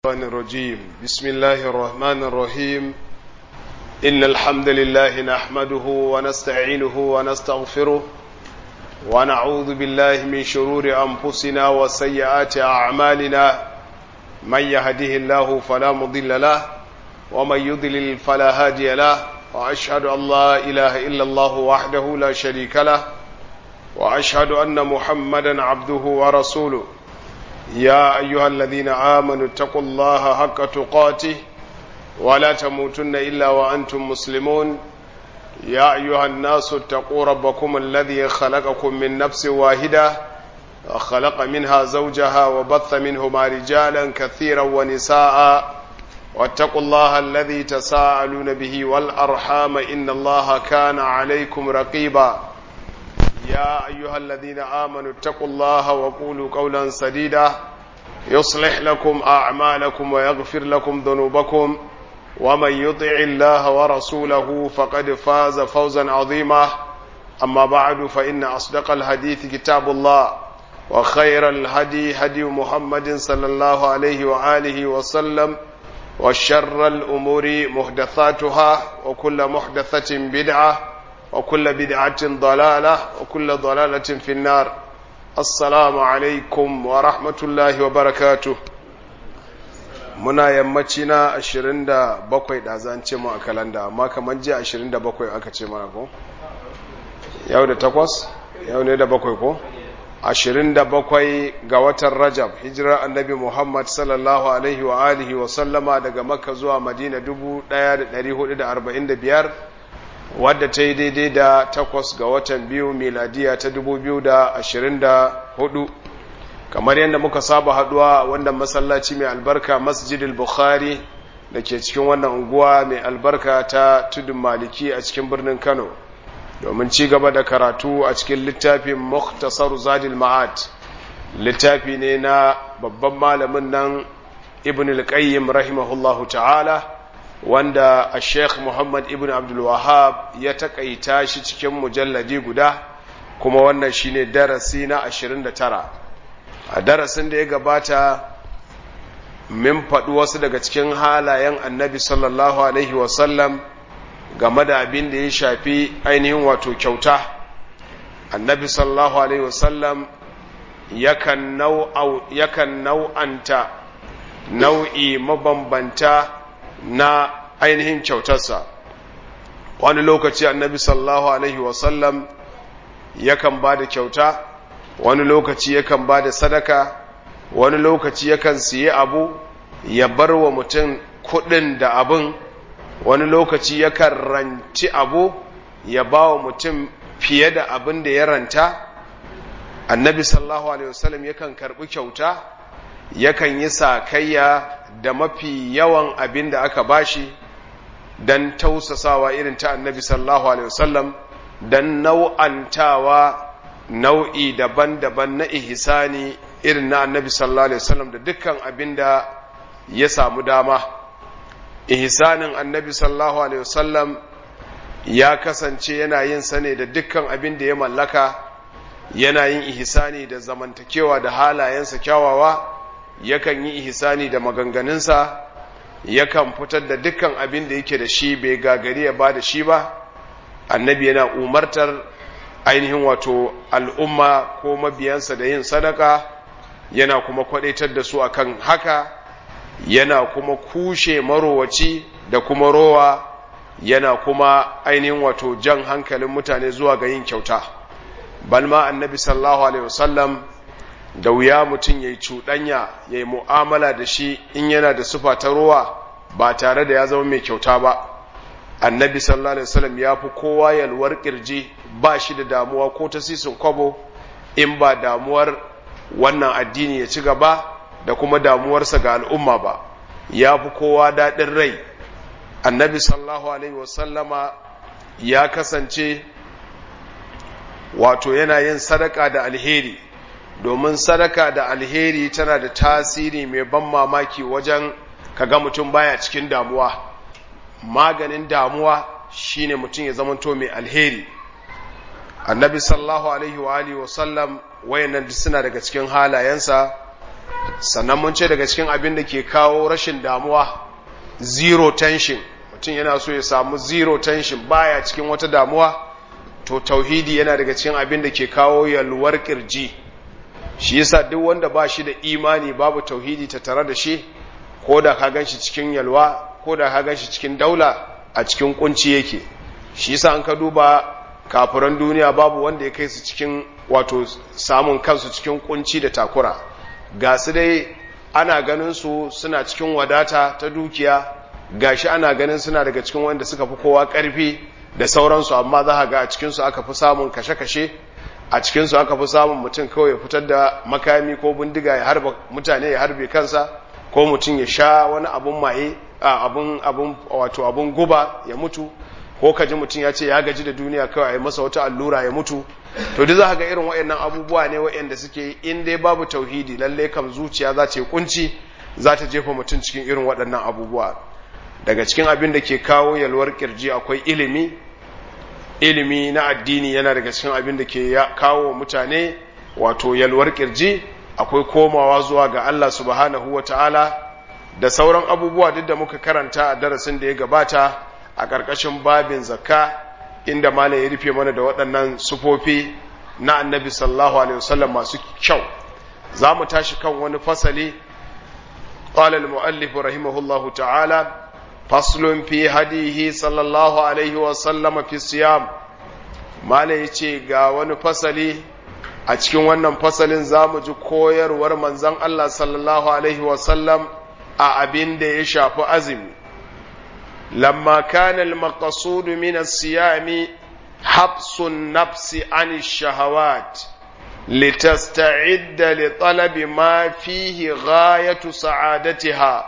الشيطان الرجيم بسم الله الرحمن الرحيم إن الحمد لله نحمده ونستعينه ونستغفره ونعوذ بالله من شرور أنفسنا وسيئات أعمالنا من يهده الله فلا مضل له ومن يضلل فلا هادي له وأشهد أن لا إله إلا الله وحده لا شريك له وأشهد أن محمدا عبده ورسوله يا أيها الذين آمنوا اتقوا الله حق تقاته ولا تموتن إلا وأنتم مسلمون يا أيها الناس اتقوا ربكم الذي خلقكم من نفس واحدة وخلق منها زوجها وبث منهما رجالا كثيرا ونساء واتقوا الله الذي تساءلون به والأرحام إن الله كان عليكم رقيبا يا أيها الذين آمنوا اتقوا الله وقولوا قولا سديدا يصلح لكم أعمالكم ويغفر لكم ذنوبكم ومن يطع الله ورسوله فقد فاز فوزا عظيما أما بعد فإن أصدق الحديث كتاب الله وخير الهدي هدي محمد صلى الله عليه وآله وسلم وشر الأمور محدثاتها وكل محدثة بدعة وكل بدعة ضلالة وكل ضلالة في النار السلام عليكم ورحمة الله وبركاته muna yammaci na 27 da zan ce mu a kalanda amma kamar jiya 27 aka ce mana ko yau da takwas yau ne da bakwai ko 27 ga watan rajab hijirar annabi muhammad sallallahu alaihi wa alihi wa sallama daga makka zuwa madina 1445 wadda ta yi daidai da takwas ga watan biyu miladiya ta 2024 kamar yadda muka saba haduwa wanda masallaci mai albarka masjidil bukhari da ke cikin wannan unguwa mai albarka ta tudun maliki a cikin birnin kano domin ci gaba da karatu a cikin littafin muktasar zadil ma'ad littafi ne na babban malamin nan ibn al-qayyim rahimahullahu ta'ala wanda a sheikh muhammad ibn abdulwahab ya takaita shi cikin mujalladi guda kuma wannan shine darasi na 29 a darasin da ya gabata min faɗi wasu daga cikin halayen annabi sallallahu alaihi wasallam game da abin da ya shafi ainihin wato kyauta annabi sallallahu alaihi wasallam yakan nau'anta nau'i mabambanta na ainihin kyautarsa wani lokaci annabi sallallahu alaihi wasallam yakan ba da kyauta wani lokaci yakan ba da sadaka wani lokaci yakan siye abu ya bar wa mutum kudin da abin wani lokaci yakan ranci abu ya ba wa mutum fiye da abin da ya ranta annabi sallallahu alaihi wasallam yakan karbi kyauta yakan yi sakayya da mafi yawan abin da aka bashi don tausasawa irin ta annabi sallallahu alaihi wasallam don nau'antawa nau'i daban-daban na ihsani irin na annabi sallallahu alaihi wasallam da dukkan abin da ya samu dama ihsanin annabi sallallahu alaihi wasallam ya kasance yana yin sane da dukkan abin da ya mallaka yana yin ihsani da zamantakewa da halayensa kyawawa yakan yi ihsani da maganganunsa yakan fitar da dukkan abin da yake da shi bai gagari ya ba da shi ba annabi yana umartar ainihin wato al'umma ko mabiyansa da yin sadaka yana kuma kwadaitar da su akan haka yana kuma kushe marowaci da kuma rowa yana kuma ainihin wato jan hankalin mutane zuwa ga yin kyauta balma annabi sallallahu alaihi wasallam da wuya mutum ya yi cuɗanya ya yi mu'amala da shi in yana da sufa ta ruwa ba tare da ya zama mai kyauta ba annabi sallallahu alaihi wasallam ya fi kowa yalwar kirji ba shi da damuwa ko ta sisin kwabo in ba damuwar wannan addini ya ci gaba da kuma damuwarsa ga al'umma ba ya fi kowa daɗin rai annabi sallallahu alaihi wasallama ya kasance wato yana yin sadaka da alheri domin sadaka da alheri tana da tasiri mai ban mamaki wajen kaga mutum baya cikin damuwa maganin damuwa shine mutum ya zamanto mai alheri annabi sallallahu alaihi wa alihi wa sallam wayannan suna daga cikin halayensa sannan mun ce daga cikin abin da ke kawo rashin damuwa zero tension mutum yana so ya samu zero tension baya cikin wata damuwa to tauhidi yana daga cikin abin da ke kawo yalwar kirji shi yasa duk wanda ba shi da imani babu tauhidi ta tare da shi ko da ka gan shi cikin yalwa ko da ka gan shi cikin daula a cikin kunci yake shi yasa an ka duba kafiran duniya babu wanda ya kai su cikin wato samun kansu cikin kunci da takura ga su dai ana ganin su suna cikin wadata ta dukiya gashi ana ganin suna daga cikin wanda suka fi kowa karfi da sauransu amma za ga a cikinsu aka fi samun kashe-kashe a cikinsu aka fi samun mutum kawai ya fitar da makami ko bindiga ya harba mutane ya harbe kansa ko mutum ya sha wani abun maye abun abun wato abun guba ya mutu ko kaji mutum ya ce ya gaji da duniya kawai a masa wata allura ya mutu to duk za ga irin waɗannan abubuwa ne waɗanda suke in dai babu tauhidi lalle kam zuciya za ta yi kunci za ta jefa mutum cikin irin waɗannan abubuwa daga cikin abin da ke kawo yalwar kirji akwai ilimi ilimi na addini yana daga cikin abin da ke kawo mutane wato yalwar kirji akwai komawa zuwa ga Allah subhanahu wa ta'ala da sauran abubuwa duk da muka karanta a darasin da ya gabata a ƙarƙashin babin zakka inda malam ya rufe mana da waɗannan sufofi na annabi sallallahu alaihi wasallam masu kyau za mu tashi kan wani fasali قال المؤلف رحمه الله تعالى فصل في هديه صلى الله عليه وسلم في الصيام ما yace ga wani fasali a cikin wannan fasalin zamu ji koyarwar manzon Allah sallallahu alaihi wasallam a abin da ya shafi azumi lamma kana al-maqsud min as-siyam habsu an-nafsi an ash-shahawat litasta'idda li talabi ma fihi ghayatu sa'adatiha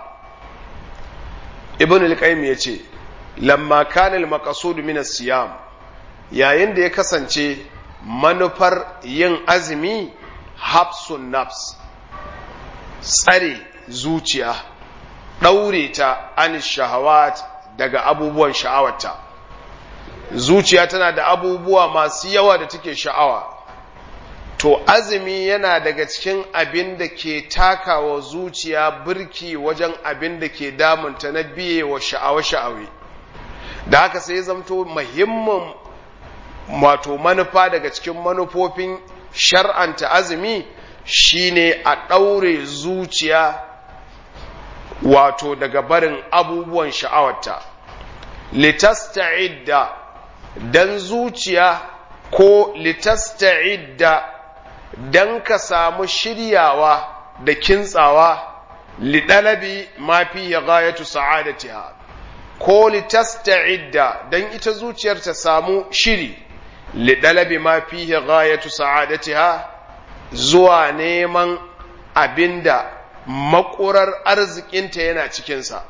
ibn al-qayyim yace lamma kana al-maqsud min as-siyam yayin da ya kasance manufar yin azumi hafsun nafs tsare zuciya daure ta an shahawat daga abubuwan sha'awarta zuciya tana da abubuwa masu yawa da take sha'awa to azumi yana daga cikin abin da ke takawa zuciya birki wajen abin da ke damunta na biye wa sha'awa-sha'awe da haka sai zamto muhimmin wato manufa daga cikin manufofin shar'anta azumi shine a ɗaure zuciya wato daga barin abubuwan sha'awarta litasta'idda dan zuciya ko litasta'idda dan ka samu shiryawa da kintsawa lidalabi ma fi ghayatu sa'adatiha ko litasta'idda dan ita zuciyar ta samu shiri lidalabi ma fi ghayatu sa'adatiha zuwa neman abinda makurar arzikinta yana cikinsa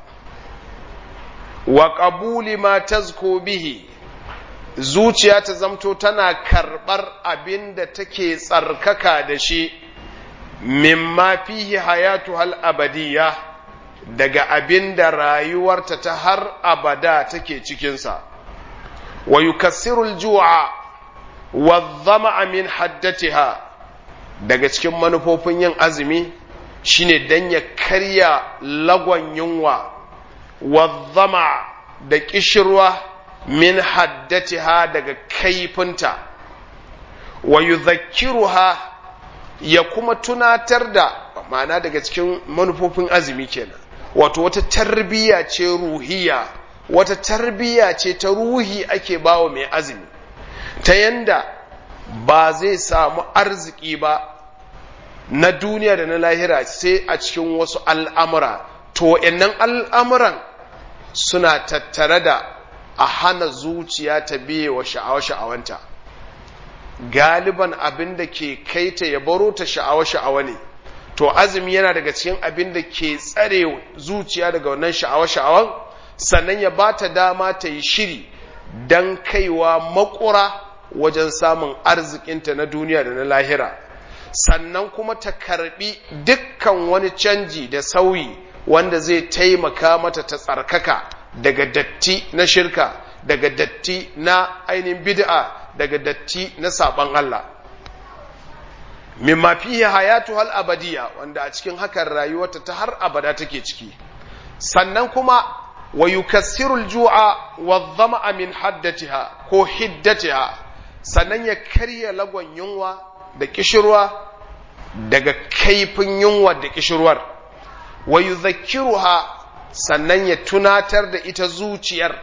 wa qabuli ma tazko bihi zuciya ta zamto tana karɓar abin da take tsarkaka da shi mimma fihi hayatu hal abadiyya daga abin da rayuwarta ta har abada take cikinsa wa yukassirul ju'a wa dhama'a min haddatiha daga cikin manufofin yin azumi shine dan ya karya lagon yunwa wa dhama da kishirwa min haddatiha daga kaifinta wa yudhakkiruha ya kuma tunatar da ma'ana daga cikin manufofin azumi kenan wato wata tarbiyya ce ruhiya wata tarbiyya ce ta ruhi ake bawa mai azumi ta yanda ba zai samu arziki ba na duniya da na lahira sai a cikin wasu al'amura to innan al'amuran suna tattare da a hana zuciya ta biye wa sha'awa-sha'awanta galiban abin da ke kaita ya baro ta sha'awa-sha'awa ne to azumi yana daga cikin abin da ke tsare zuciya daga wannan sha'awa-sha'awan sannan ya ba ta dama ta yi shiri don kaiwa makura wajen samun arzikinta na duniya da na lahira sannan kuma ta karbi dukkan wani canji da sauyi wanda zai taimaka mata ta tsarkaka daga datti na shirka daga datti na ainihin bid'a daga datti na saban Allah mimma fihi hayatu hal abadiya wanda a cikin hakan rayuwarta ta har abada take ciki sannan kuma wa yukassiru al-ju'a wa dhama'a min haddatiha ko hiddatiha sannan ya karya lagon yunwa da kishirwa daga kaifin yunwa da kishirwar wa yudhakkiruha sannan ya tunatar da ita zuciyar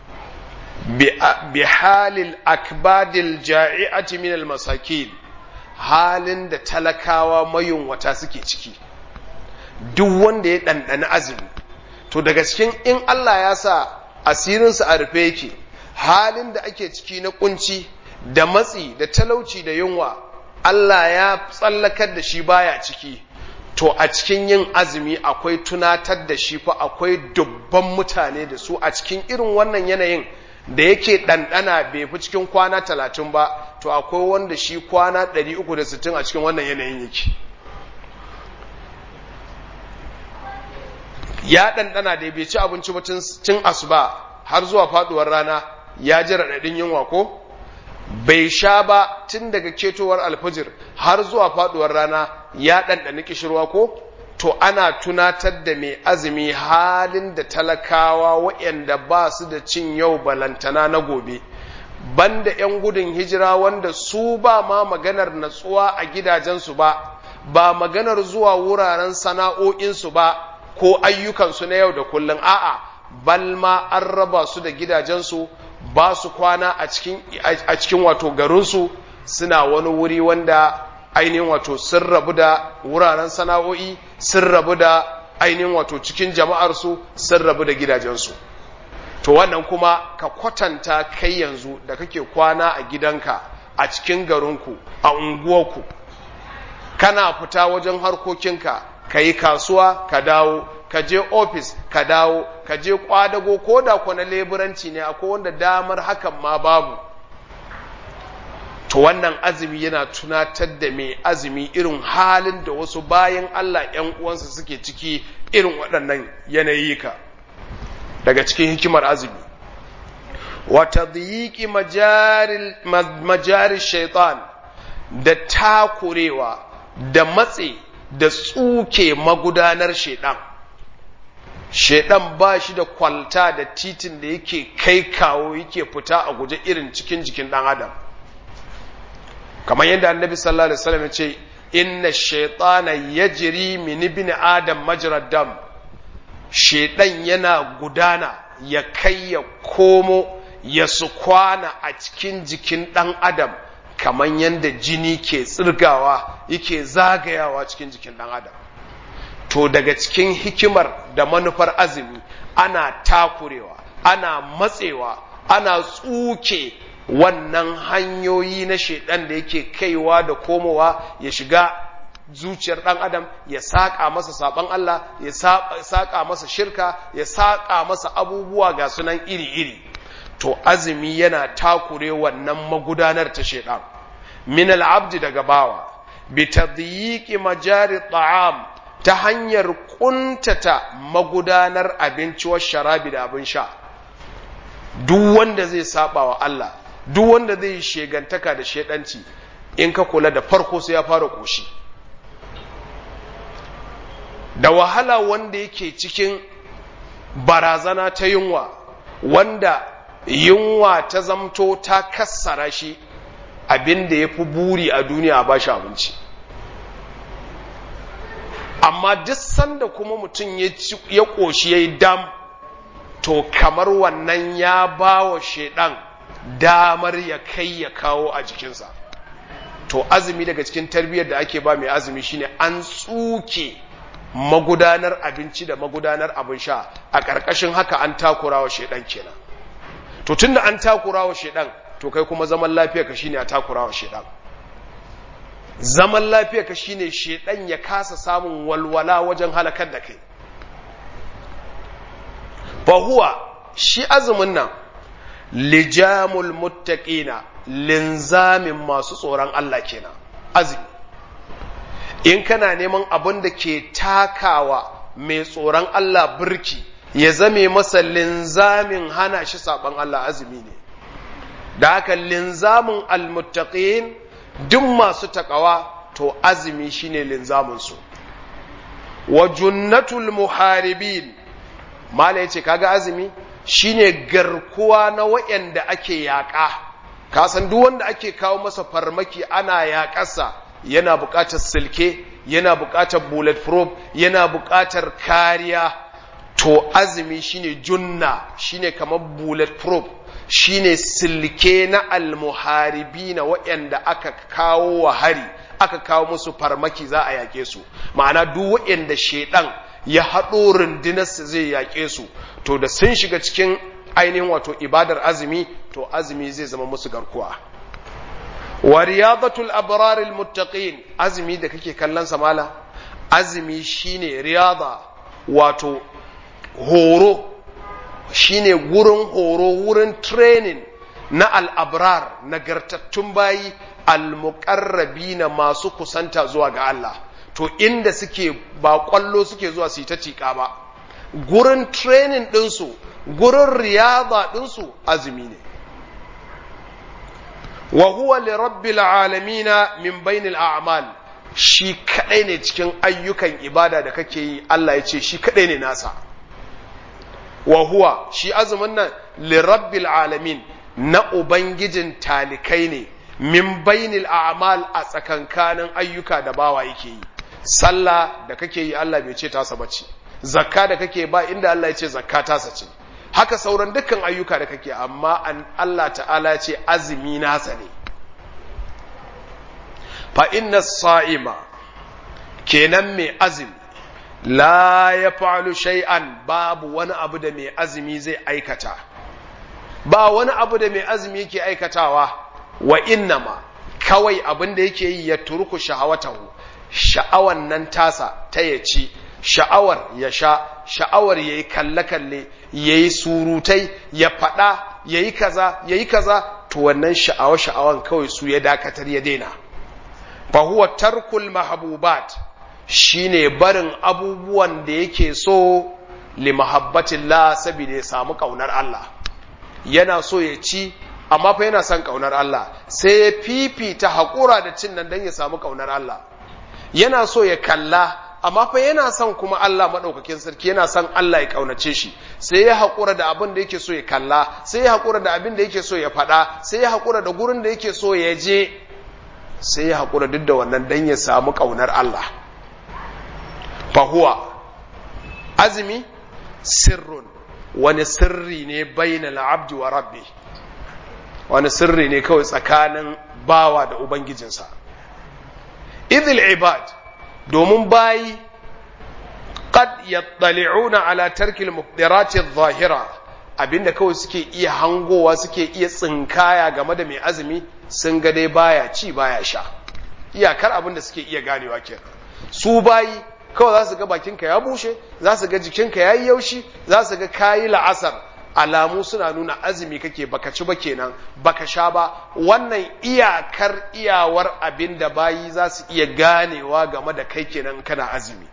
bi halil akbadil ja'i'ati min al-masakin halin da talakawa mayunwata suke ciki duk wanda ya ɗanɗani azumi to daga cikin in Allah ya sa asirinsa a rufe yake halin da ake ciki na kunci da matsi da talauci da yunwa Allah ya tsallakar da shi baya ciki to a cikin yin azumi akwai tunatar da shi fa akwai dubban mutane da su a cikin irin wannan yanayin da yake ɗanɗana bai fi cikin kwana talatin ba to akwai wanda shi kwana 360 a cikin wannan yanayin yake ya ɗanɗana da bai ci abinci ba cin asuba har zuwa faɗuwar rana ya ji raɗaɗin yunwa ko bai sha ba tun daga ketowar alfajir har zuwa faɗuwar rana ya ɗanɗani kishirwa ko to ana tunatar da mai azumi halin da talakawa waɗanda ba su da cin yau balantana na gobe banda 'yan gudun hijira wanda su ba ma maganar natsuwa a gidajensu ba ba maganar zuwa wuraren sana'o'insu ba ko ayyukansu na yau da kullum a'a balma an raba su da gidajensu ba su kwana a cikin wato garinsu suna wani wuri wanda ainihin wato sun rabu da wuraren sana'o'i sun rabu da ainihin wato cikin jama'arsu sun rabu da gidajensu to wannan kuma ka kwatanta kai yanzu da kake kwana a gidanka a cikin garinku a unguwarku kana fita wajen harkokinka ka yi kasuwa ka dawo ka je ofis ka dawo ka je kwadago ko da kwana leburanci ne akwai wanda damar hakan ma babu to wannan azumi yana tunatar da mai azumi irin halin da wasu bayan Allah ‘yan uwansa suke ciki irin waɗannan yanayi ka daga cikin hikimar azumi wata ziyiki majarin shaitan da takurewa da matse da tsuke magudanar shaidan shaidan ba shi da kwalta da titin da yake kai kawo yake fita a guje irin cikin jikin ɗan adam kamar yadda annabi sallallahu alaihi wasallam ya ce inna shaytana yajri min ibn adam majrad dam shaytan yana gudana ya kai ya komo ya su kwana a cikin jikin dan adam kamar yadda jini ke tsirgawa yake zagayawa cikin jikin dan adam to daga cikin hikimar da manufar azumi ana takurewa ana matsewa ana tsuke wannan hanyoyi na shaidan da yake kaiwa da komowa ya shiga zuciyar ɗan adam ya saƙa masa saɓon Allah ya saƙa masa shirka ya saƙa masa abubuwa ga sunan iri-iri to azumi yana takure wannan magudanar ta shaidan min al'abdi daga bawa bi tadyiqi majari ta'am ta hanyar kuntata magudanar abinci wa sharabi da abin sha duk wanda zai saba wa Allah duk wanda zai shegantaka da shedanci in ka kula da farko sai ya fara koshi da wahala wanda yake cikin barazana ta yunwa wanda yunwa ta zamto ta kassara shi abin da ya fi buri a duniya ba shi abinci amma duk sanda kuma mutum ya ƙoshi ya yi dam to kamar wannan ya ba wa shaidan damar ya kai ya kawo a jikinsa to azumi daga cikin tarbiyyar da ake ba mai azumi shine an tsuke magudanar abinci da magudanar abin sha a ƙarƙashin haka an takura wa shaidan kenan to tunda an takura wa shaidan to kai kuma zaman lafiya ka shine a takura wa shaidan zaman lafiya ka shine shaidan ya kasa samun walwala wajen halakar da kai fahuwa shi azumin nan lijamul muttaqina linzamin masu tsoron Allah kenan azumi in kana neman abin da ke takawa mai tsoron Allah birki ya zame masa linzamin hana shi saban Allah azumi ne da haka linzamin almuttaqin duk masu takawa to azumi shine linzaminsu wa junnatul muharibin mala yace kaga azumi shine garkuwa na waɗanda ake yaƙa ka san duk wanda ake kawo masa farmaki ana yaƙarsa yana buƙatar silke yana buƙatar bulletproof yana buƙatar kariya to azumi shine junna shine kamar bulletproof shine silke na almuharibi na waɗanda aka kawo wa hari aka kawo musu farmaki za a yaƙe su ma'ana duk waɗanda shaidan ya haɗo rundunarsa zai yaƙe su to da sun shiga cikin ainihin wato ibadar azumi to azumi zai zama musu garkuwa wa riyadatul abraril muttaqin azumi da kake kallon sa mala azumi shine riyada wato horo shine gurin horo wurin training na al'abrar nagartattun bayi al-muqarrabi na masu kusanta zuwa ga Allah to inda suke ba kwallo suke zuwa su yi ta tiƙa ba gurin training ɗinsu gurin riyada ɗinsu azumi ne wa huwa li rabbil alamina min bainil a'mal shi kadai ne cikin ayyukan ibada da kake yi Allah ya ce shi kadai ne nasa wa huwa shi azumin nan li rabbil alamin na ubangijin talikai ne min bainil a'mal a tsakankanin ayyuka da bawa yake yi sallah da kake yi Allah bai ce tasa bace zakka da kake ba inda Allah ya ce zakka tasa ce haka sauran dukkan ayyuka da kake amma an Allah ta'ala ya ce azumi nasa ne fa inna sa'ima kenan mai azumi la ya fa'alu shay'an babu wani abu da mai azumi zai aikata ba wani abu da mai azumi yake aikatawa wa innama kawai abin da yake yi ya turku sha'awatahu sha'awan nan tasa ta ya ci sha'awar ya sha sha'awar ya yi kalle-kalle ya yi surutai ya faɗa ya yi kaza ya yi kaza to wannan sha'awa-sha'awan kawai su ya dakatar ya daina fahuwa tarkul mahabubat shine barin abubuwan da yake so li mahabbatillah saboda ya samu kaunar Allah yana so ya ci amma fa yana son kaunar Allah sai ya fifita haƙura da cin nan don ya samu kaunar Allah yana so ya kalla amma fa yana son kuma Allah maɗaukakin sarki yana son Allah ya ƙaunace shi sai ya haƙura da abin da yake so ya kalla sai ya haƙura da abin da yake so ya faɗa sai ya haƙura da gurin da yake so ya je sai ya haƙura duk da wannan don ya samu ƙaunar Allah fahuwa azumi sirrun wani sirri ne bainal abdi wa rabbi wani sirri ne kawai tsakanin bawa da ubangijinsa idil ibad domin bayi qad yattali'una ala tarkil mufdirati adh-dhahira abinda kawai suke iya hangowa suke iya tsinkaya game da mai azumi sun ga dai baya ci baya sha iyakar abinda suke iya ganewa kenan su bayi kawai za su ga bakinka ya bushe za su ga jikinka ya yi yaushi za su ga kayi la'asar alamu suna nuna azumi kake baka ci ba kenan baka sha ba wannan iyakar iyawar abin da bayi za su iya ganewa game da kai kenan kana azumi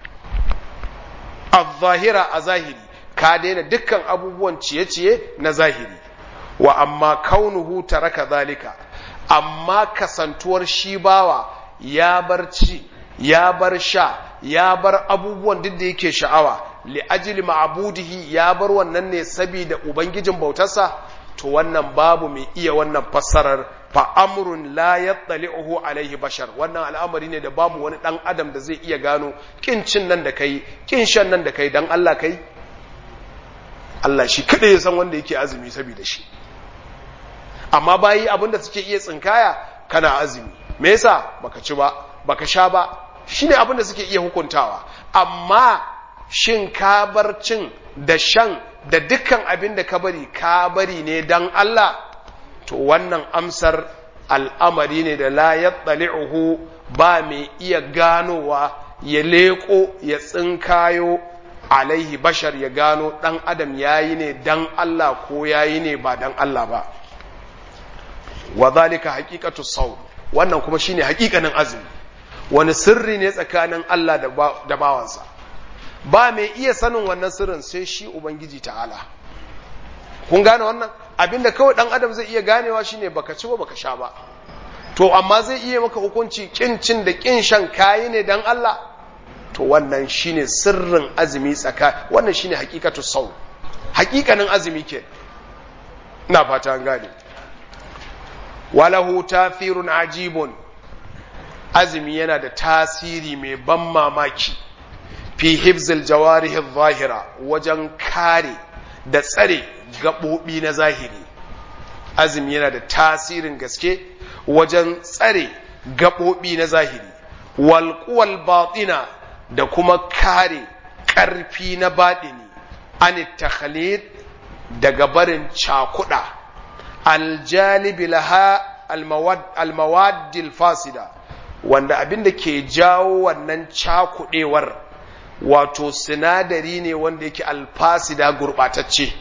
a a zahiri ka daina dukkan abubuwan ciye-ciye na zahiri wa amma kaunuhu taraka zalika amma kasantuwar shi bawa ya bar ci ya bar sha ya bar abubuwan duk da yake sha'awa li ajli ma'budihi ya bar wannan ne saboda ubangijin bautarsa to wannan babu mai iya wannan fassarar fa amrun la yattali'uhu alaihi bashar wannan al'amari ne da babu wani dan adam da zai iya gano kin cin nan da kai kin shan nan da kai dan Allah kai Allah shi kada ya san wanda yake azumi saboda shi amma bayi abinda suke iya tsinkaya kana azumi me yasa baka ci ba baka sha ba shine abinda suke iya hukuntawa amma shin ka bar cin da shan da dukkan abin da ka bari ka bari ne dan Allah to wannan amsar al'amari ne da la yattali'uhu ba mai iya ganowa ya leko ya tsinkayo alaihi bashar ya gano dan adam yayi ne dan Allah ko yayi ne ba dan Allah ba wa zalika haqiqatu sawm wannan kuma shine haƙiƙanin azumi wani sirri ne tsakanin Allah da bawansa ba mai iya sanin wannan sirrin sai shi ubangiji ta'ala kun gane wannan abinda kawai dan adam zai iya ganewa shine baka ci ba baka sha ba to to amma zai iya maka hukunci kin cin da kin shan kayi ne dan Allah to wannan shine sirrin azumi tsaka wannan shine hakikatu sau hakikanin azumi ke ina fata an gane walahu tafirun ajibun azumi yana da tasiri mai ban mamaki fi hifzil jawarihi zahira wajen kare da tsare gaɓoɓi na zahiri azumi yana da tasirin gaske wajen tsare gaɓoɓi na zahiri walƙuwal batina da kuma kare ƙarfi na baɗini an takhalid daga barin cakuɗa aljalibi laha almawaddil fasida wanda abin da ke jawo wannan cakuɗewar wato sinadari ne wanda yake alfasida gurɓatacce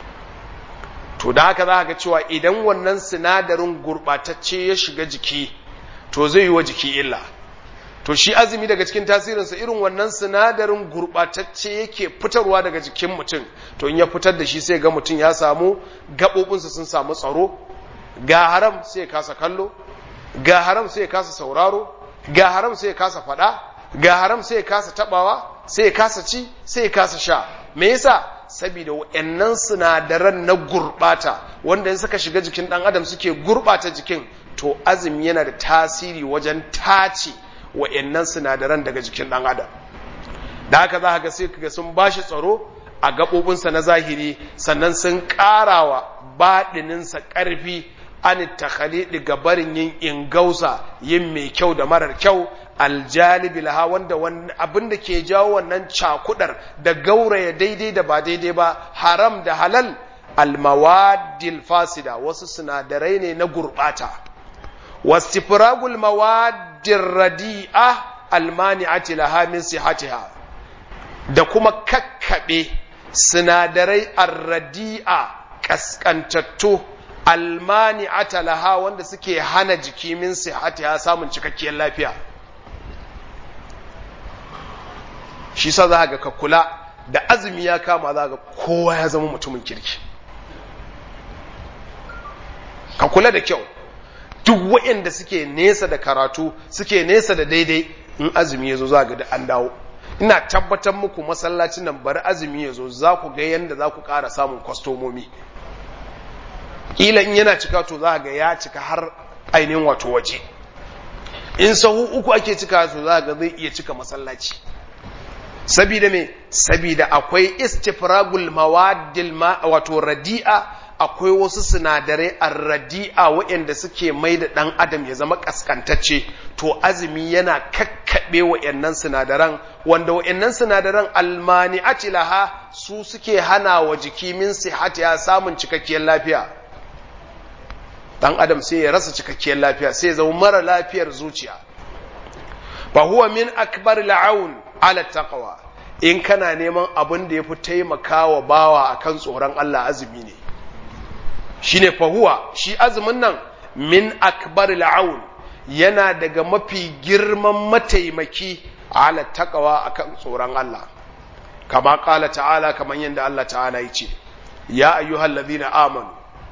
to da haka za ga cewa idan wannan sinadarin gurɓatacce ya shiga jiki to zai yi wa jiki illa to shi azumi daga cikin tasirinsa irin wannan sinadarin gurɓatacce yake fitarwa daga jikin mutum to in ya fitar da shi sai ga mutum ya samu gaɓoɓinsa sun samu tsaro ga haram sai ya kasa kallo ga haram sai ya kasa sauraro ga haram sai ya kasa faɗa ga haram sai ya kasa taɓawa sai ya kasa ci sai ya kasa sha me yasa saboda wayannan sinadaran na gurbata wanda in suka shiga jikin dan adam suke gurbata jikin to azumi yana da tasiri wajen tace wayannan sinadaran daga jikin dan adam da haka za ga sai kaga sun bashi tsaro a gaɓoɓinsa na zahiri sannan sun ƙarawa baɗininsa ƙarfi an takhalidi ga barin yin ingausa yin mai kyau da marar kyau aljalibi laha wanda abin da ke jawo wannan cakudar da gauraya daidai da ba daidai ba haram da halal almawadil fasida wasu sinadarai ne na gurbata wastifragul mawadir radi'a almani'ati laha min sihatiha da kuma kakkabe sinadarai arradi'a kaskantattu almani'ata laha wanda suke hana jiki min sihatiha samun cikakkiyar lafiya shi sa za ga ka kula da azumi ya kama za ga kowa ya zama mutumin kirki ka kula da kyau duk waɗanda suke nesa da karatu suke nesa da daidai in azumi ya zo za ga da an dawo ina tabbatar muku masallacin nan bari azumi ya zo za ku ga yadda za ku ƙara samun kwastomomi ƙila in yana cika to za ga ya cika har ainihin wato waje in sahu uku ake cika to za ga zai iya cika masallaci sabida me sabida akwai istifragul mawadil ma wato radi'a akwai wasu sinadarai a radi'a waɗanda suke mai da ɗan adam ya zama ƙasƙantacce to azumi yana kakkaɓe waɗannan sinadaran wanda waɗannan sinadaran almani laha su suke hana wa jiki min sihatiya samun cikakkiyar lafiya ɗan adam sai ya rasa cikakkiyar lafiya sai ya zama mara lafiyar zuciya fa huwa min akbar la'aun ala taqwa in kana neman abin da yafi taimakawa bawa akan tsoron Allah azumi ne shine fahuwa shi azumin nan min akbar la'aun yana daga mafi girman mataimaki ala taqwa akan tsoron Allah kama kala ta'ala kaman yadda Allah ta'ala yace ya ayyuhal ladina amanu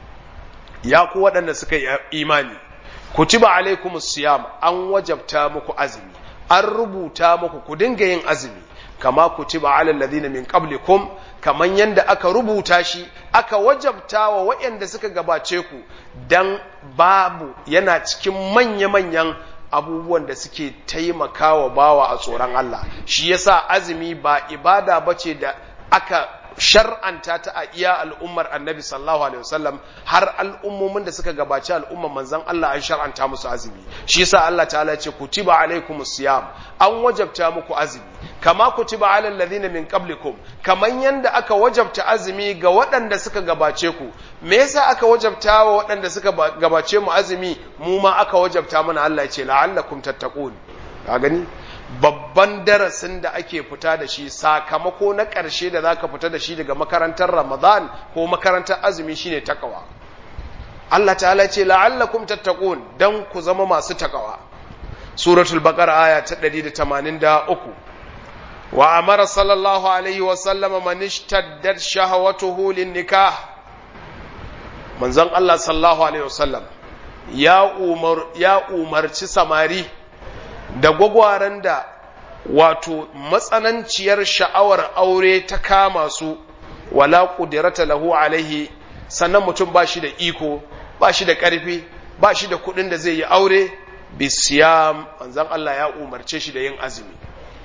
ya ku waɗanda suka yi imani kutiba alaikumus siyam an wajabta muku azumi an rubuta muku ku dinga yin azumi kama kutiba alal ladina min qablikum kaman yanda aka rubuta shi aka wajabta wa waɗanda suka gabace ku dan babu yana cikin manya-manyan abubuwan da suke taimakawa bawa a tsoron Allah shi yasa azumi ba ibada bace da aka shar'anta ta a iya al'ummar annabi sallallahu alaihi wasallam har al'ummomin da suka gabaci al'ummar manzon Allah an shar'anta musu azumi shi yasa Allah ta'ala ce kutiba alaikumus siyam an wajabta muku azumi kama kutiba alal ladina min qablikum kaman yanda aka wajabta azumi ga waɗanda suka gabace ku me yasa aka wajabta wa waɗanda suka gabace mu azumi mu ma aka wajabta mana Allah ya ce la'allakum tattaqun ka gani babban darasin da ake fita da shi sakamako na ƙarshe da zaka fita da shi daga makarantar Ramadan ko makarantar azumi shine takawa Allah ta'ala ce la'allakum tattaqun dan ku zama masu takawa suratul baqara aya ta 183 wa amara sallallahu alaihi wa sallama man ishtaddat shahawatuhu lin nikah manzon Allah sallallahu alaihi wa sallam ya umar ya umarci samari da gwagwaran da wato matsananciyar sha'awar aure ta kama su wala qudrata lahu alaihi sannan mutum ba shi da iko ba shi da ƙarfi ba shi da kuɗin da zai yi aure bisiyam manzon Allah ya umarce shi da yin azumi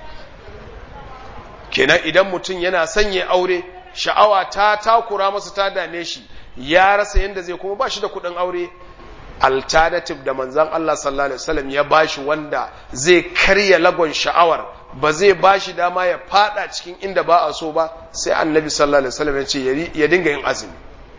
kenan idan mutum yana sanya aure sha'awa ta takura masa ta dame shi ya rasa yadda zai kuma ba shi da kuɗin aure alternative da manzan Allah sallallahu alaihi wasallam ya bashi wanda zai karya lagon sha'awar ba zai bashi dama ya fada cikin inda ba a so ba sai annabi sallallahu alaihi wasallam ya ce ya dinga yin azumi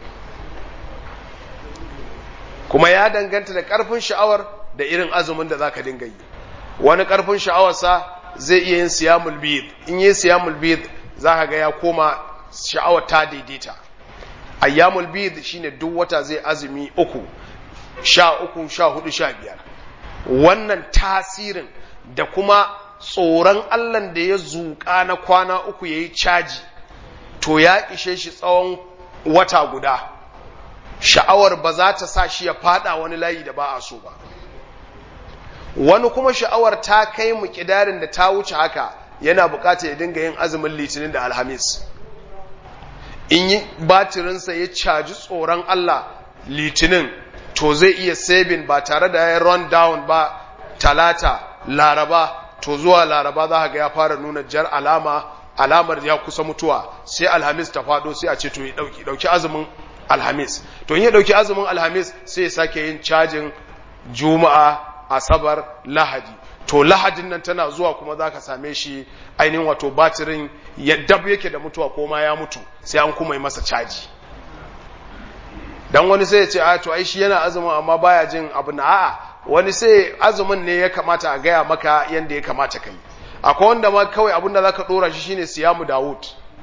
kuma ya danganta da karfin sha'awar da irin azumin da zaka dinga yi wani karfin sha'awarsa zai iya yin siyamul bid in yi siyamul bid zaka ga ya koma sha'awar ta daidaita ayyamul bid shine duk wata zai azumi uku sha uku sha hudu sha biyar wannan tasirin da kuma tsoron allan da ya zuƙa na kwana uku ya yi caji to ya ishe shi tsawon wata guda sha'awar ba za ta sa shi ya fada wani layi da ba a so ba wani kuma sha'awar ta kai mu kidarin da ta wuce haka yana bukata ya dinga yin azumin litinin da alhamis in yi batirinsa ya caji tsoron allah litinin to zai iya saving ba tare da ya run down ba talata laraba to zuwa laraba za ga ya fara nuna jar alama alamar ya kusa mutuwa sai alhamis ta fado sai a ce to ya dauki dauki azumin alhamis to in ya dauki azumin alhamis sai ya sake yin cajin juma'a asabar lahadi to lahadin nan tana zuwa kuma za ka same shi ainihin wato batirin ya dab yake da mutuwa ko ma ya mutu sai an kuma yi masa caji dan wani sai ya ce a to ai shi yana azumin amma baya jin abu na a'a wani sai azumin ne ya kamata a gaya maka yanda ya kamata kai akwai wanda ma kawai abin da zaka dora shi shine siyamu Dawud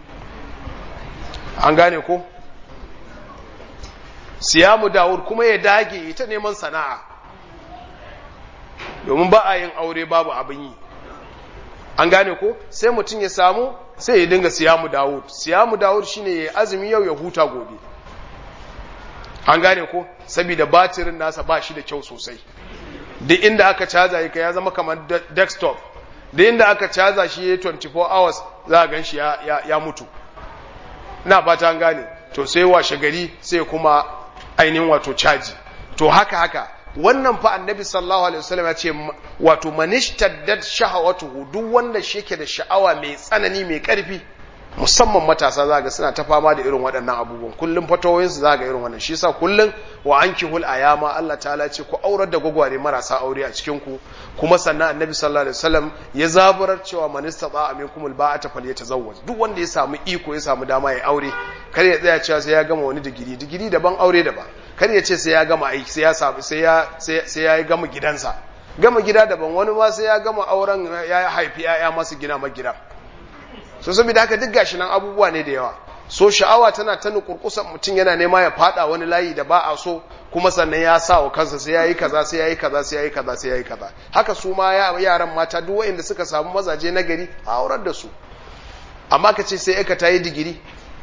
an gane ko siyamu Dawud kuma ya dage ita neman sana'a domin ba a yin aure babu abin yi an gane ko sai mutum ya samu sai ya dinga siyamu Dawud siyamu Dawud shine ya azumi yau ya huta gobe an gane ko saboda batirin nasa ba shi da kyau sosai duk inda aka caza yake ya zama kamar desktop duk inda aka caza shi ya 24 hours za a gan shi ya, ya, mutu na fata an gane to sai washe gari sai kuma ainihin wato caji to haka haka wannan fa annabi sallallahu alaihi wasallam ya ce wato manishtaddat shahawatuhu duk wanda shi yake da sha'awa mai tsanani mai karfi musamman matasa za ga suna ta fama da irin waɗannan abubuwan kullum fatawoyinsu za ga irin wannan shi yasa kullum wa anki hul ayama Allah ta'ala ce ku aurar da gwagware marasa aure a cikin ku kuma sannan annabi sallallahu alaihi wasallam ya zaburar cewa man istata aminkum alba'ata falyatazawwaj duk wanda ya samu iko ya samu dama ya aure kar ya tsaya cewa sai ya gama wani digiri digiri daban aure daban kar ya ce sai ya gama aiki sai ya samu sai ya sai ya gama gidansa gama gida daban wani ma sai ya gama auren ya haifi ya masu gina ma gida so saboda haka duk gashi nan abubuwa ne da yawa so sha'awa tana ta nukurkusan mutum yana nema ya fada wani layi da ba a so kuma sannan ya sa wa kansa sai yayi kaza sai yayi kaza sai yayi kaza sai yayi kaza haka su ma yaran mata duk wanda suka samu mazaje na gari a aurar da su amma ka ce sai aka ta yi digiri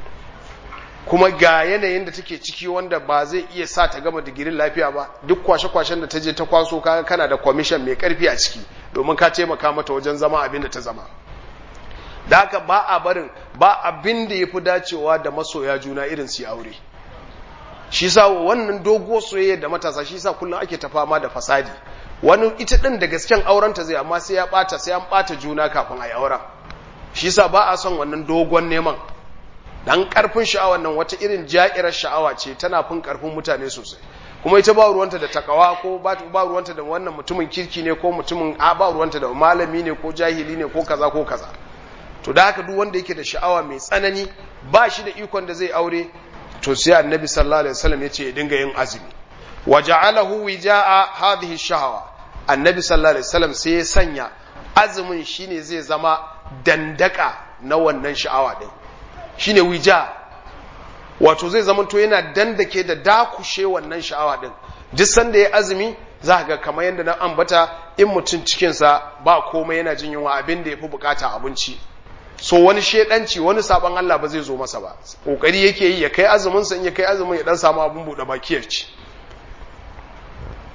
kuma ga yanayin da take ciki wanda ba zai iya sa ta gama digirin lafiya ba duk kwashe-kwashen da ta je ta kwaso kaga kana da kwamishin mai karfi a ciki domin ka taimaka mata wajen zama abin da ta zama da haka ba a barin ba abin da ya fi dacewa da masoya juna irin su aure shi sa wannan doguwar soyayya da matasa shi sa kullum ake ta fama da fasadi wani ita din da gasken aurenta zai amma sai ya bata sai an bata juna kafin a yi auren shi sa ba a son wannan dogon neman dan karfin sha'awar nan wata irin ja'irar sha'awa ce tana fin karfin mutane sosai kuma ita ba ruwanta da takawa ko ba ruwanta da wannan mutumin kirki ne ko mutumin a ba ruwanta da malami ne ko jahili ne ko kaza ko kaza to da haka duk wanda yake da sha'awa mai tsanani ba shi da ikon da zai aure to sai annabi sallallahu alaihi wasallam yace ya dinga yin azumi wa ja'alahu wija'a hadhihi shahawa annabi sallallahu alaihi wasallam sai ya sanya azumin shine zai zama dandaka na wannan sha'awa din shine wija wato zai zama to yana dandake da dakushe wannan sha'awa din duk sanda ya azumi za ga kamar yadda na ambata in mutum cikinsa ba komai yana jin yunwa abin da ya fi bukata abinci so wani shedanci wani saban Allah ba zai zo masa ba kokari yake yi ya kai azumin sa in ya kai azumin ya dan samu abun bude baki ya ci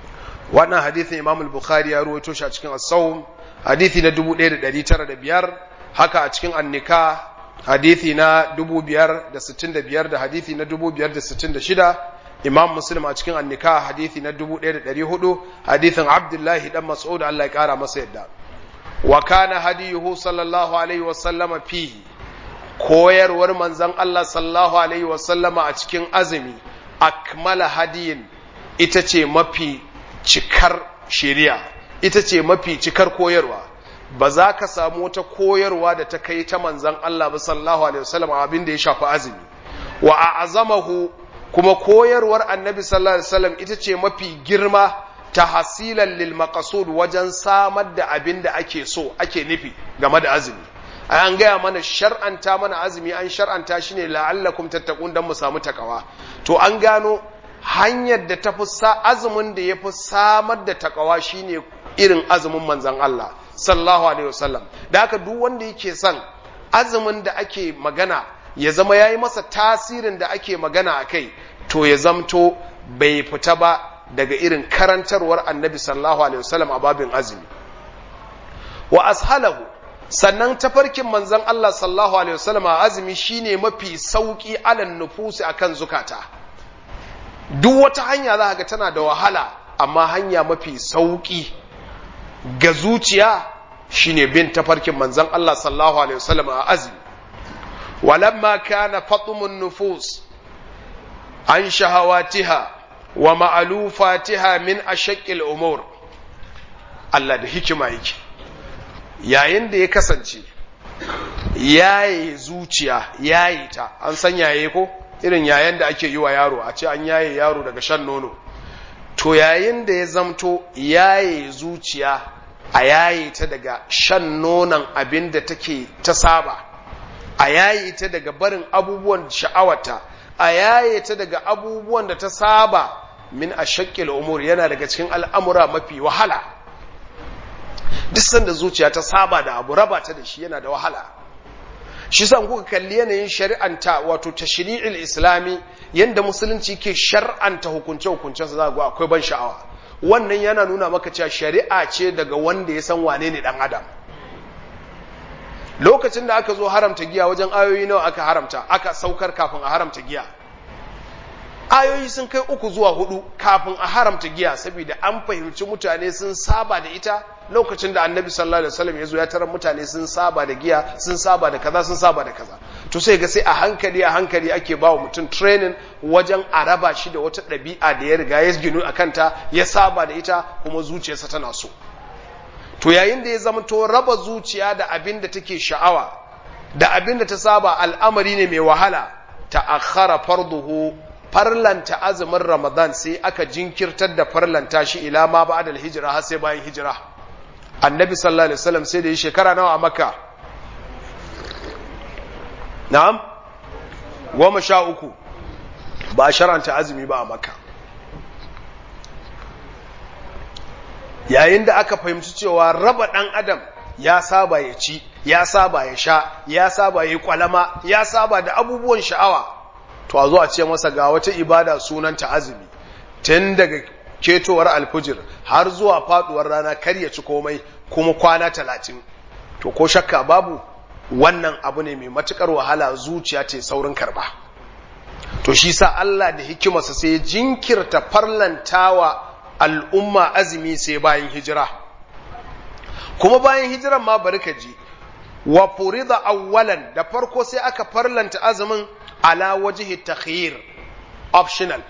wannan hadithin imam al-bukhari ya ruwaito shi a cikin as-sawm hadithi na 1905 haka a cikin annika hadithi na 565 da hadithi na 566 imam muslim a cikin annika hadithi na 1400 hadithin abdullahi dan mas'ud Allah ya kara masa yadda wa kana hadiyuhu sallallahu alaihi wa sallama fihi koyarwar manzon Allah sallallahu alaihi wa sallama a cikin azumi akmala hadiyin ita ce mafi cikar shari'a ita ce mafi cikar koyarwa ba za ka samu wata koyarwa da ta kai ta manzan Allah ba sallallahu alaihi wasallam abin da ya shafi azumi wa a'zamahu kuma koyarwar annabi sallallahu alaihi wasallam ita ce mafi girma ta hasilan lil maqsud wajen samar da abin da ake so ake nufi game da azumi an gaya mana shar'anta mana azumi an shar'anta shi ne la'allakum tattaqun dan mu samu takawa to an gano hanyar da ta fi azumin da ya fi samar da takawa shine irin azumin manzan Allah sallallahu alaihi wasallam da haka duk wanda yake son azumin da ake magana ya zama yayi masa tasirin da ake magana a kai to ya zamto bai fita ba daga irin karantarwar annabi sallallahu alaihi wasallam a babin azumi wa ashalahu sannan tafarkin manzan Allah sallallahu alaihi wasallam a azumi shine mafi sauki alan nufusi akan zukata duk wata hanya za ga tana da wahala amma hanya mafi sauki ga zuciya shine bin tafarkin manzon Allah sallallahu alaihi wasallam a azumi walamma kana fatmun nufus an shahawatiha wa ma'alufatiha min ashaqqil umur Allah da hikima yake yayin da ya kasance yaye zuciya yaye ta an san yaye ko irin yayin da ake yi wa yaro a ce an yaye yaro daga shan nono to yayin da ya zamto yaye zuciya a yaye ta daga shan nonon abin da take ta saba a yaye ta daga barin abubuwan sha'awata a yaye ta daga abubuwan da ta saba min a shakkil umur yana daga cikin al'amura mafi wahala duk sanda zuciya ta saba da abu raba ta da shi yana da wahala shi sa kuka kalli yanayin shari'anta wato tashri'il islami yanda musulunci ke shar'anta hukunce hukuncensa za ga akwai ban sha'awa wannan yana nuna maka cewa shari'a ce daga wanda ya san wane ne dan adam lokacin da aka zo haramta giya wajen ayoyi nawa aka haramta aka saukar kafin a haramta giya ayoyi sun kai uku zuwa hudu kafin a haramta giya saboda an fahimci mutane sun saba da ita lokacin da annabi sallallahu alaihi wasallam ya zo ya tarar mutane sun saba da giya sun saba da kaza sun saba da kaza to sai ga sai a hankali a hankali ake ba wa mutum training wajen a raba shi da wata ɗabi'a da ya riga ya ginu a kanta ya saba da ita kuma zuciyarsa tana so to yayin da ya zama to raba zuciya da abin da take sha'awa da abin da ta saba al'amari ne mai wahala ta akhara farduhu farlanta azumin ramadan sai aka jinkirtar da farlanta shi ila ma ba'da hijira har sai bayan hijira annabi sallallahu alaihi wasallam sai da yi shekara nawa a makka na'am goma sha uku ba a sharanta azumi ba a makka yayin da aka fahimci cewa raba ɗan adam ya saba ya ci ya saba ya sha ya saba ya yi kwalama ya saba da abubuwan sha'awa to a zo a ce masa ga wata ibada sunanta azumi tun daga ketowar alfujir har zuwa faduwar rana kar ya ci komai kuma kwana talatin to ko shakka babu wannan abu ne mai matukar wahala zuciya ce saurin karba to shi sa Allah da hikimarsa sai jinkirta farlantawa al'umma azumi sai bayan hijira kuma bayan hijiran ma bari ka ji wa furida awwalan da farko sai aka farlanta azumin ala wajhi takhyir optional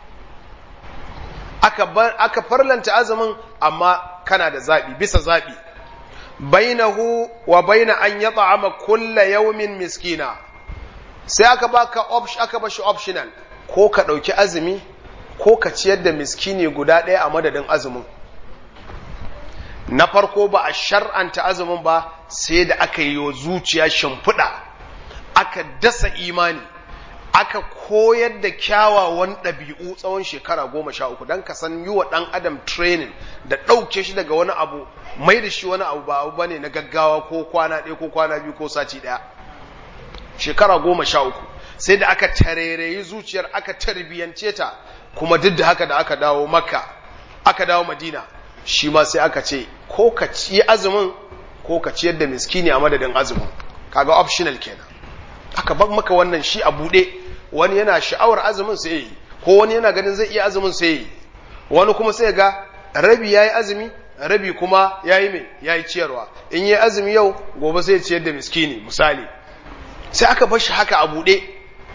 aka aka farlanta azumin amma kana da zabi bisa zabi bainahu wa baina an yat'ama kulla yawmin miskina sai aka baka option aka bashi optional ko ka dauki azumi ko ka ciyar da miskini guda ɗaya a madadin azumin na farko ba a shar'anta azumin ba sai da aka yi zuciya shimfiɗa aka dasa imani aka koyar da kyawawan ɗabi'u tsawon shekara goma sha uku don ka san yi wa ɗan adam training da ɗauke shi daga wani abu mai da shi wani abu ba abu bane na gaggawa ko kwana ɗaya ko kwana biyu ko sati ɗaya shekara goma sha uku sai da aka tarairayi zuciyar aka tarbiyance ta kuma duk da haka da aka dawo maka aka dawo madina shi ma sai aka ce ko ka ci azumin ko ka ciyar da miskini a madadin azumin kaga optional kenan aka bar maka wannan shi a buɗe wani yana sha'awar azumin sai yi ko wani yana ganin zai iya azumin sai yi wani kuma sai ga rabi yayi azumi rabi kuma yayi mai yayi ciyarwa in yayi azumi yau gobe sai ya ciyar da miskini misali sai aka bar shi haka a buɗe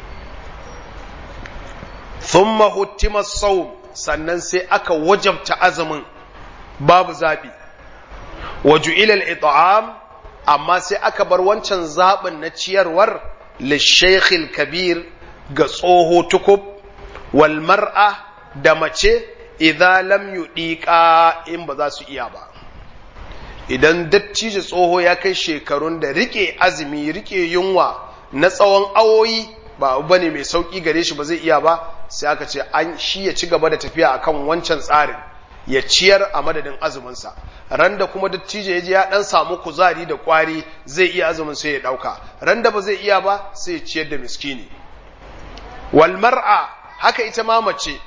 thumma huttima sawm sannan sai aka wajabta azumin babu zabi waju'ila al-it'am amma sai aka bar wancan zaɓin na ciyarwar lishaikhil kabir ga tsoho tukub wal mar'a da mace idan lam yudiqa in ba za su iya ba idan dattijo tsoho ya kai shekarun da rike azumi rike yunwa na tsawon awoyi ba abu bane mai sauki gare shi ba zai iya ba sai aka ce an shi ya ci gaba da tafiya akan wancan tsarin ya ciyar a madadin azuminsa ran da kuma dattijo ya je ya dan samu kuzari da kwari zai iya azumin sai ya dauka ran da ba zai iya ba sai ya ciyar da miskini wal mar'a haka ita ma mace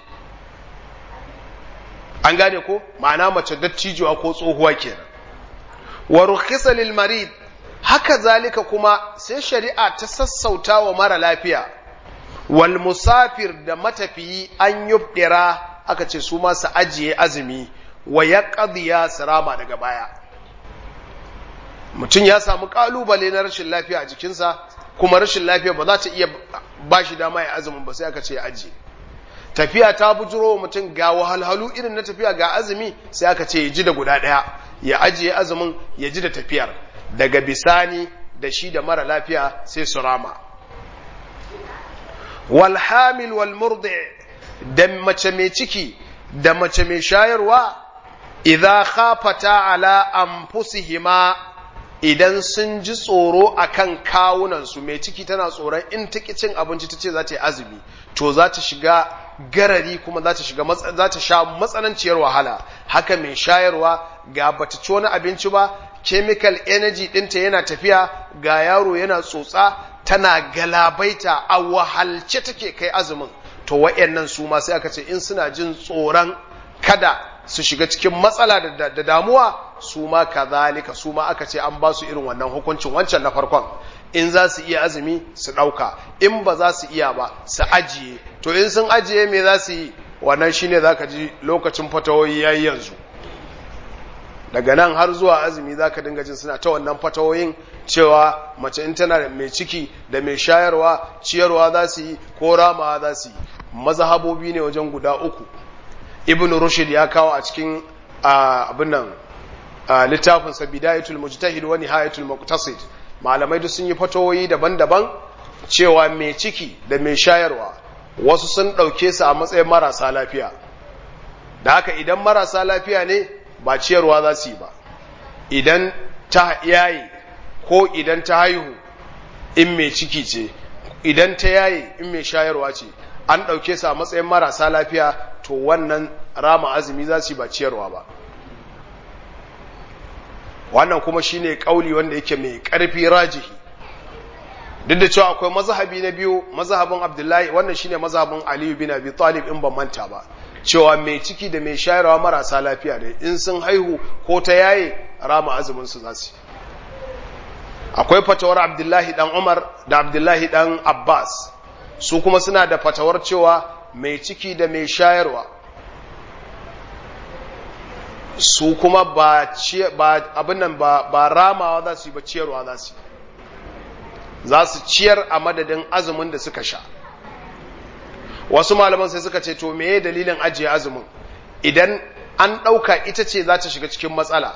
an gane ko ma'ana mace dattijuwa ko tsohuwa kenan wa rukhisa lil marid haka zalika kuma sai shari'a ta sassauta wa mara lafiya wal musafir da matafiyi an yubdira aka ce su ma su ajiye azumi wa ya ƙadiya sirama daga baya mutum ya samu ƙalubale na rashin lafiya a jikinsa kuma rashin lafiya ba za ta iya ba shi dama ya azumin ba sai aka ce ya ajiye tafiya ta bujiro wa mutum ga wahalhalu irin na tafiya ga azumi sai aka ce ya ji da guda ɗaya ya ajiye azumin ya ji da tafiyar daga bisani da shi da mara lafiya sai su rama wal hamil wal murdi da mace mai ciki da mace mai shayarwa idza khafata ala anfusihima idan sun ji tsoro akan kawunansu mai ciki tana tsoron in ta cin abinci ta ce za ta yi azumi to za ta shiga garari kuma za ta shiga za ta sha matsananciyar wahala haka mai shayarwa ga bata ci wani abinci ba chemical energy ɗinta yana tafiya ga yaro yana tsotsa tana galabaita a wahalce take kai azumin to wa'yannan su ma sai aka ce in suna jin tsoron kada su shiga cikin matsala da damuwa su ma kazalika su ma aka ce an ba su irin wannan hukuncin wancan na farkon in za su iya azumi su ɗauka in ba za su iya ba su ajiye to in sun ajiye me za su yi wannan shine za ka ji lokacin fatawoyi ya yi yanzu daga nan har zuwa azumi za ka dinga jin suna ta wannan fatawoyin cewa mace in tana mai ciki da mai shayarwa ciyarwa za su yi ko ramawa za su yi mazhabobi ne wajen guda uku ibn rushd ya kawo a cikin abin nan littafinsa bidayatul mujtahid wa nihayatul muqtasid malamai duk sun yi fatawoyi daban-daban cewa mai ciki da mai shayarwa wasu sun ɗauke su a matsayin marasa lafiya da haka idan marasa lafiya ne ba ciyarwa za su yi ba idan ta yayi ko idan ta haihu in mai ciki ce idan ta yayi in mai shayarwa ce an ɗauke su a matsayin marasa lafiya to wannan rama azumi za su yi ba ciyarwa ba wannan kuma shine kauli wanda yake mai ƙarfi rajihi duk da cewa akwai mazhabi na biyu mazhabin abdullahi wannan shine mazhabin aliyu bin abi talib in ban manta ba cewa mai ciki da mai shayarwa marasa lafiya ne in sun haihu ko ta yaye rama azumin su za su akwai fatawar abdullahi dan umar da abdullahi dan abbas su kuma suna da fatawar cewa mai ciki da mai shayarwa su kuma ba abin nan ba ramawa za su yi ba ciyarwa za su yi za su ciyar a madadin azumin da suka sha wasu malaman sai suka ce to meye dalilin ajiye azumin idan an ɗauka ita ce za ta shiga cikin matsala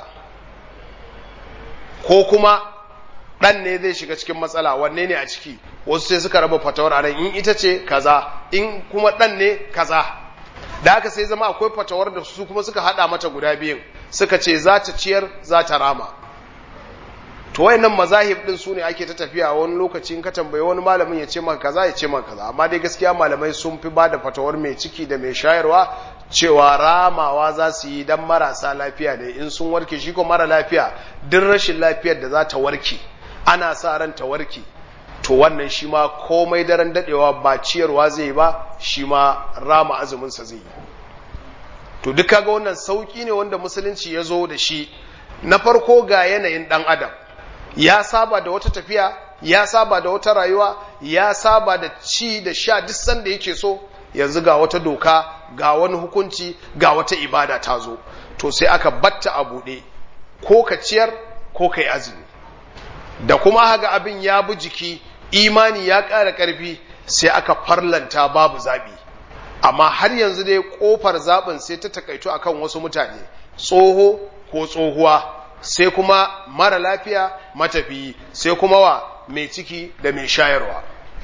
ko kuma ɗan ne zai shiga cikin matsala wanne ne a ciki wasu sai suka raba fatawar a nan in ita ce kaza in kuma ɗan ne kaza da haka sai zama akwai fatawar da su kuma suka haɗa mata guda biyun suka ce za ta ciyar za ta rama to wayannan mazahib din su ne ake ta tafiya wani lokaci in ka tambaye wani malamin ya ce maka kaza ya ce maka kaza amma dai gaskiya malamai sun fi bada fatawar mai ciki da mai shayarwa cewa ramawa za su yi dan marasa lafiya ne in sun warke shi ko mara lafiya duk rashin lafiyar da za ta warke ana sa ran ta warke to wannan shi ma komai daren dadewa ba ciyarwa zai ba shi ma rama azumin sa zai yi to duk kaga wannan sauki ne wanda musulunci ya zo da shi na farko ga yanayin dan adam ya saba da wata tafiya ya saba da wata rayuwa ya saba da ci da sha duk sanda yake so yanzu ga wata doka ga wani hukunci ga wata ibada ta zo to sai aka batta a buɗe ko ka ciyar ko ka yi azumi da kuma haga abin ya bi jiki imani ya ƙara ƙarfi sai aka farlanta babu zaɓi amma har yanzu dai ƙofar zaɓin sai ta takaito akan wasu mutane tsoho ko tsohuwa sai kuma mara lafiya matafiyi sai kuma wa mai ciki da mai shayarwa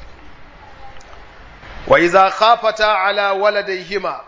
wa iza khafata ala waladayhima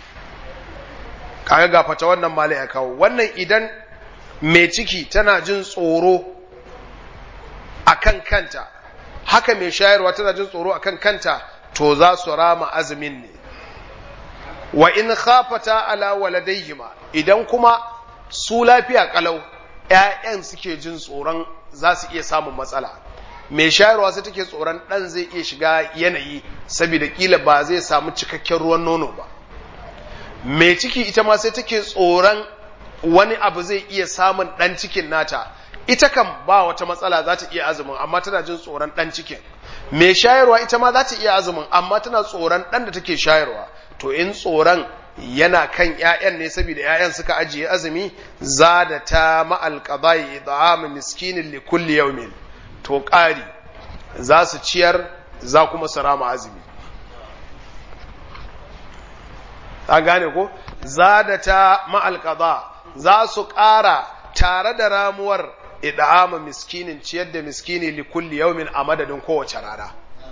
kaga ga fata wannan mala ya kawo wannan idan mai ciki tana jin tsoro akan kanta haka mai shayarwa tana jin tsoro akan kanta to za su rama azumin ne wa in khafata ala waladayhima idan kuma su lafiya kalau ƴaƴan suke jin tsoron za su iya samun matsala mai shayarwa sai take tsoron ɗan zai iya shiga yanayi saboda kila ba zai samu cikakken ruwan nono ba mai ciki ita ma sai take tsoron wani abu zai iya samun ɗan cikin nata ita kan ba wata matsala za ta iya azumin amma tana jin tsoron ɗan cikin mai shayarwa ita ma za ta iya azumin amma tana tsoron ɗan da take shayarwa to in tsoron yana kan ‘ya'yan ne saboda ‘ya'yan suka ajiye azumi za da ta ma'alƙadai ida'amu miskinin likulli yaumin to ƙari za su ciyar za kuma su rama azumi ta gane ko za da ta ma'alƙada za su ƙara tare da ramuwar ida'amu miskinin ciyar da miskini likulli yaumin a madadin kowace rana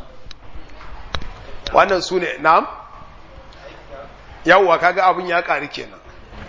wannan su ne na'am yawwa kaga abin ya ƙari kenan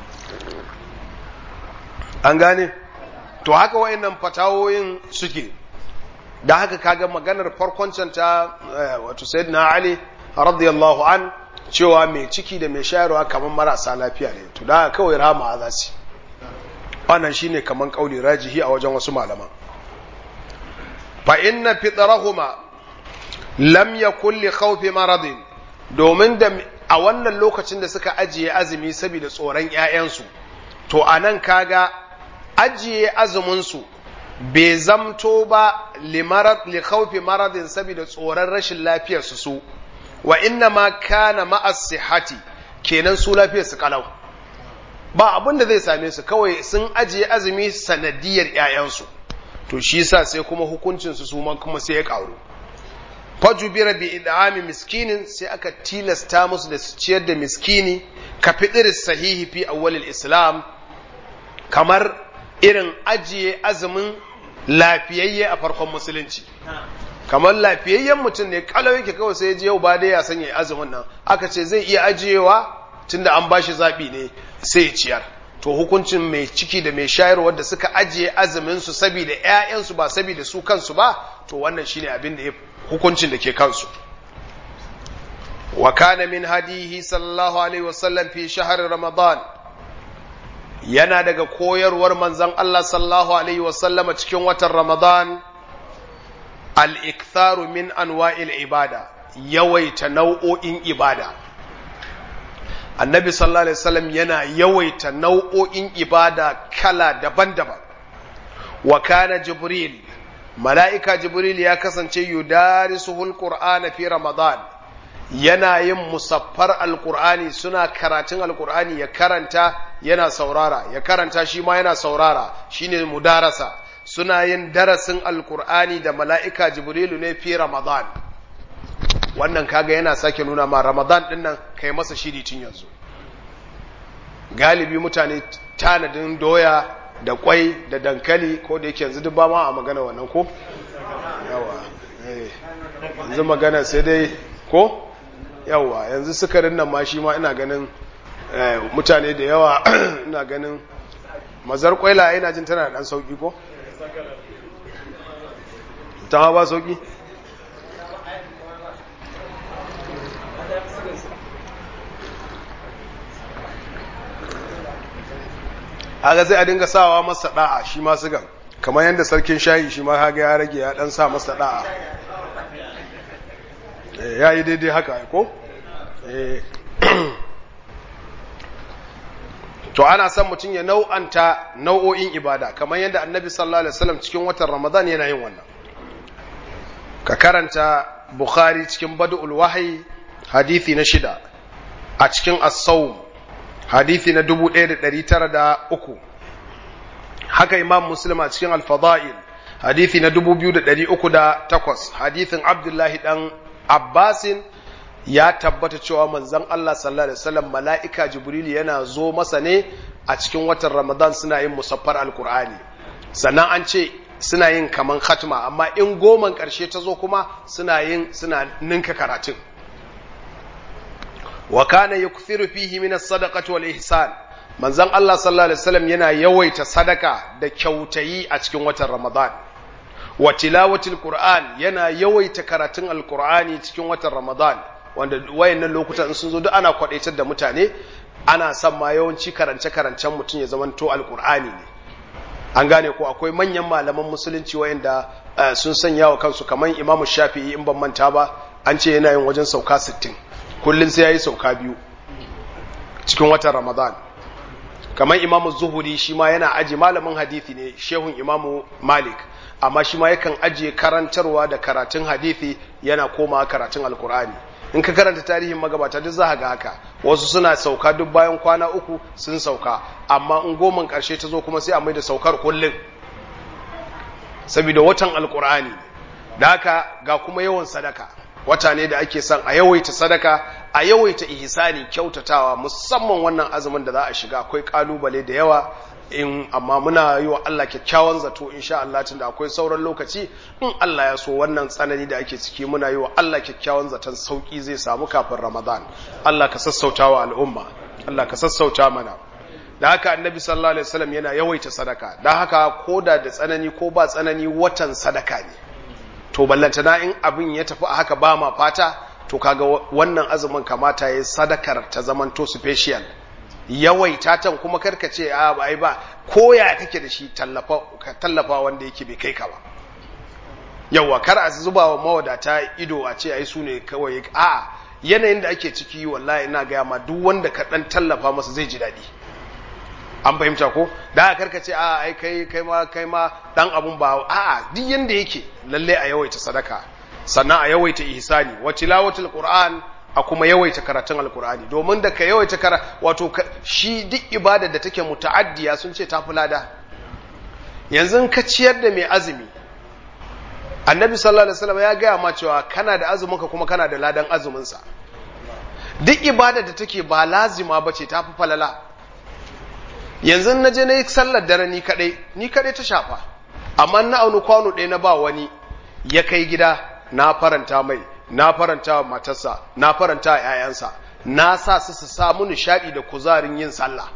an gane to haka wayannan fatawoyin suke da haka kaga maganar farkon ta wato sayyidina ali radiyallahu an cewa mai ciki da mai shayarwa kamar marasa lafiya ne to da kawai rama za su wannan shine kaman kauli rajihi a wajen wasu malaman fa inna fitrahuma lam yakul li khawfi maradin domin da a wannan lokacin da suka ajiye azumi saboda tsoron ‘ya'yansu, to a nan kaga ajiye azuminsu bai zamto ba likaufi maradin saboda tsoron rashin lafiyarsu su, wa inna ma kana ma'as sihati kenan su lafiyarsu kalau. Ba abin da zai same su kawai sun ajiye azumi sanadiyar ‘ya'yansu, to shi sa sai kuma hukuncinsu su kuma sai ya ƙaru. fajubira bi idami miskinin sai aka tilasta musu da su ciyar da miskini ka fidir sahihi fi awwalil islam kamar irin ajiye azumin lafiyayye a farkon musulunci kamar lafiyayyen mutum ne kalau yake kawai sai je yau ba dai ya sanya azumin nan aka ce zai iya ajiyewa tunda an bashi zabi ne sai ya ciyar to hukuncin mai ciki da mai shayarwa da suka ajiye azumin su saboda ƴaƴansu ba saboda su kansu ba to wannan shine abin da ya hukuncin da ke kansu wa kana min hadihi sallallahu alaihi wasallam fi shahar ramadan yana daga koyarwar manzon Allah sallallahu alaihi wasallama cikin watan ramadan al-iktharu min anwa'il ibada yawaita nau'o'in ibada annabi sallallahu alaihi wasallam yana yawaita nau'o'in ibada kala daban-daban wa kana jibril mala'ika jibril ya kasance yudarisuhul qur'ana fi ramadan yana yin musaffar alqur'ani suna karatun alqur'ani ya karanta yana saurara ya karanta shi ma yana saurara shine mudarasa suna yin darasin alqur'ani da mala'ika jibrilu ne fi ramadan wannan kaga yana sake nuna ma ramadan din nan kai masa shiri tun yanzu galibi mutane tanadin doya da kwai da dankali ko da yake yanzu duk ba ma a magana wannan ko yawa yanzu magana sai dai ko yawa yanzu sukarin nan ma shi ma ina ganin mutane da yawa ina ganin mazar kwaila ina jin tana da dan sauki ko ta ma ba sauki haka sai a dinga sawa masa da'a shi ma sigan kamar yadda sarkin shayi shi ma haga ya rage ya dan sa masa da'a ya yi daidai haka ko to ana son mutum ya nau'anta nau'o'in ibada kamar yadda annabi sallallahu alaihi wasallam cikin watan ramadan yana yin wannan ka karanta bukhari cikin badul wahyi hadithi na shida a cikin as-sawm hadithi na 1903 haka imam muslim a cikin al-fada'il hadithi na 2308 hadithin abdullahi dan abbasin ya tabbata cewa manzon Allah sallallahu alaihi wasallam mala'ika jibril yana zo masa ne a cikin watan ramadan suna yin musaffar alqur'ani sannan an ce suna yin kaman khatma amma in goman karshe ta zo kuma suna yin suna ninka karatun wa kana yukthiru fihi min as-sadaqati wal ihsan manzon Allah sallallahu alaihi wasallam yana yawaita sadaka da kyautayi a cikin watan ramadan wa tilawatil qur'an yana yawaita karatun alqur'ani cikin watan ramadan wanda wayannan lokutan sun zo duk ana kwadaitar da mutane ana son ma yawanci karance-karancen mutum ya zamanto alkur'ani ne an gane ko akwai manyan malaman musulunci wayanda sun sanya wa kansu kamar imamu shafi'i in ban manta ba an ce yana yin wajen sauka 60 kullum sai ya yi sauka biyu cikin watan ramadan kamar imamu zuhuri shi ma yana aji malamin hadithi ne shehun imamu malik amma shi ma yakan ajiye karantarwa da karatun hadithi yana koma karatun alkur'ani in ka karanta tarihin magabata duk za ga haka wasu suna sauka duk bayan kwana uku sun sauka amma in goman karshe ta zo kuma sai a mai da saukar kullum saboda watan alkur'ani da haka ga kuma yawan sadaka wata ne da ake son a yawaita sadaka a yawaita ihsani kyautatawa musamman wannan azumin da za a shiga akwai kalubale da yawa in amma muna yi wa Allah kyakkyawan zato insha Allah tunda akwai sauran lokaci in Allah ya so wannan tsanani da ake ciki muna yi wa Allah kyakkyawan zaton sauki zai samu kafin Ramadan Allah ka sassauta wa al'umma Allah ka sassauta mana da haka annabi sallallahu alaihi wasallam yana yawaita sadaka da haka koda da tsanani ko ba tsanani watan sadaka ne to ballantana in abin ya tafi a haka ba ma fata to kaga wannan azumin kamata ya sadakar ta zamanto special yawaita tan kuma karka ce a ba ai ba koya kake da shi tallafa ka tallafa wanda yake bai kai ka ba yawa kar a zuba wa mawadata ido a ce ai su ne kawai a yanayin da ake ciki wallahi ina ga ma duk wanda ka dan tallafa masa zai ji daɗi an fahimta ko da karka ce a ai kai kai ma kai ma dan abun ba a duk yanda yake lalle a yawaita sadaka sannan a yawaita ihsani wa tilawatul qur'an a kuma yawaita karatun alkur'ani domin da ka yawaita kara wato shi duk ibada da take muta'addiya sun ce ta fulada yanzu ka ciyar da mai azumi annabi sallallahu alaihi wasallam ya gaya ma cewa kana da azumin ka kuma kana da ladan azumin sa duk ibada da take ba lazima bace ta fi falala yanzu na je na yi sallar dare ni kadai ni kadai ta shafa amma na auni kwano ɗaya na ba wani ya kai gida na faranta mai na faranta wa matarsa na faranta wa ‘ya'yansa na sa su su samu nishaɗi da kuzarin yin sallah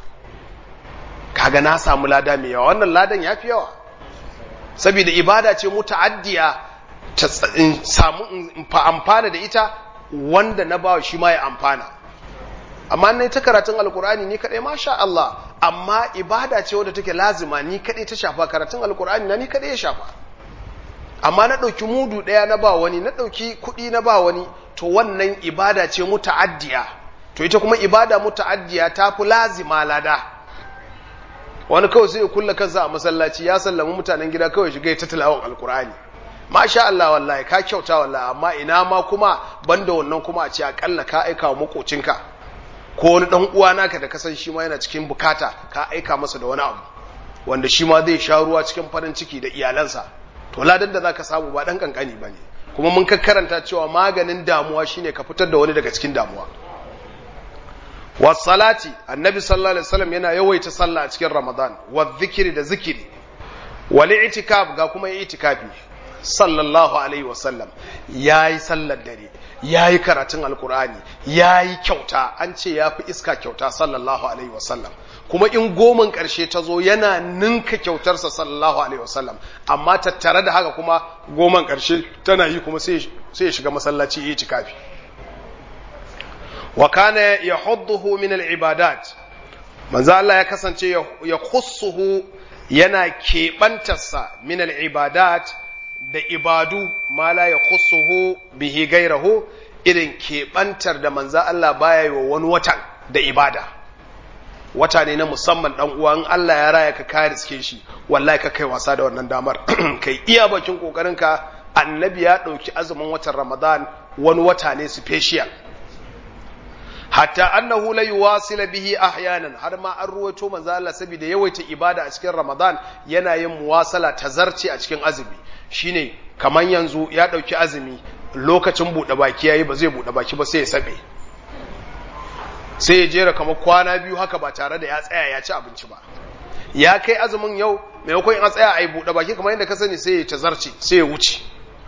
kaga na samu lada mai yawa wannan ladan ya fi yawa saboda ibada ce muta'addiya ta samu amfana da ita wanda na bawa shi ma ya amfana amma na ta karatun alkur'ani ni kaɗai masha Allah amma ibada ce wadda take lazima ni kaɗai ta shafa karatun alkur'ani na ni kaɗai ya shafa amma na ɗauki mudu ɗaya na ba wani na ɗauki kuɗi na ba wani to wannan ibada ce muta'addiya to ita kuma ibada muta'addiya ta fi lazima lada wani kawai sai ya kulla kansa a masallaci ya sallama mutanen gida kawai shiga ta tilawar alkur'ani masha Allah wallahi ka kyauta wallahi amma ina ma kuma banda wannan kuma a ce akalla ka aika wa makocinka ko wani dan uwa naka da kasan shi ma yana cikin bukata ka aika masa da wani abu wanda shi ma zai sha ruwa cikin farin ciki da iyalansa to ladan da zaka samu ba dan kankani bane kuma mun karanta cewa maganin damuwa shine ka fitar da wani daga cikin damuwa wasalati annabi sallallahu alaihi wasallam yana yawaita sallah a cikin ramadan wa dhikri da zikiri wal i'tikaf ga kuma i'tikafi sallallahu alaihi wasallam yayi sallar dare yayi karatun alkur'ani yayi kyauta an ce yafi iska kyauta sallallahu alaihi wasallam kuma in goman karshe ta zo yana ninka kyautarsa sallallahu alaihi wasallam amma tattare da haka kuma goman karshe tana yi kuma sai ya shiga masallaci yi tikafi wa kana yahudduhu min al-ibadat manzo Allah ya kasance ya khussuhu yana keɓantarsa min al-ibadat da ibadu ma la ya khussuhu bihi gairahu irin keɓantar da manza Allah baya yi wa wani watan da ibada wata ne na musamman dan uwa in Allah ya raya ka kare riske shi wallahi ka kai wasa da wannan damar kai iya bakin kokarin ka annabi ya dauki azumin watan Ramadan wani wata ne special hatta annahu la yuwasila bihi ahyanan har ma an ruwaito manzo Allah saboda yawaita ibada a cikin Ramadan yana yin muwasala tazarci a cikin azumi shine kaman yanzu ya dauki azumi lokacin bude baki yayi ba zai bude baki ba sai ya sabe sai ya jera kamar kwana biyu haka ba tare da ya tsaya ya ci abinci ba ya kai azumin yau maimakon in tsaya a yi bude baki kamar yadda ka sani sai ya tazarci sai ya wuce